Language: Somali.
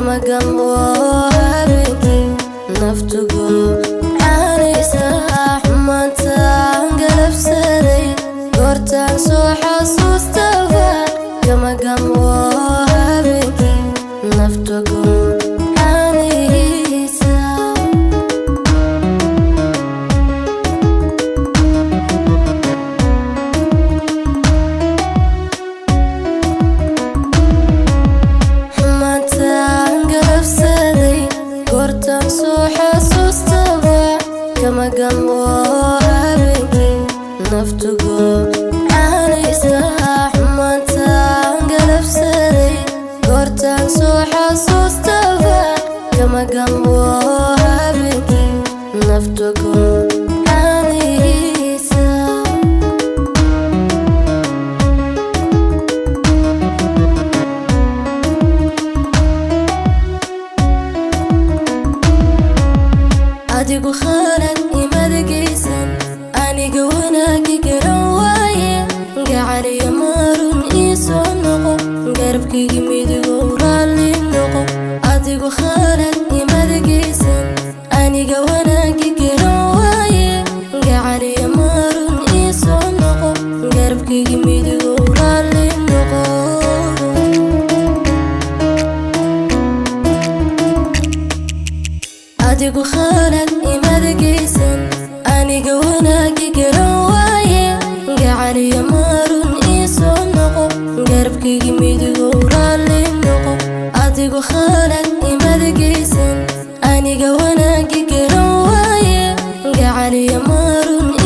kama gambo habeenkii naftugu caanaysa xumaantaan galabsaday goortaan soo xasuustaba kama gambo habeenkii naftugu caanaysa xumaantaan galabsaday goortaan soo xasuustaba kama gambo habeenkii naftugu caanaysa xumaantaan galabsaday goortaan soo xasuustaba kama gambo habeenkii naftugu caanaysa adigu khalad imadagaysan aniga wanaagi garan waaye gacaliyo maarun ii soo noqo garabkaygi midigow raalli noqo adigu khalad imadagaysan aniga wanaagi garan waaye gacaliyo maarun ii soo noqo garabkaygi midigow raalli noqo adigu khalad imadagaysan aniga wanaagi garan waaye gacaliyo maarun ii soo noqo garabkaygi midigow raalli noqo adigu khalad imadagaysan aniga wanaagi garan waaye gacaliyo maarun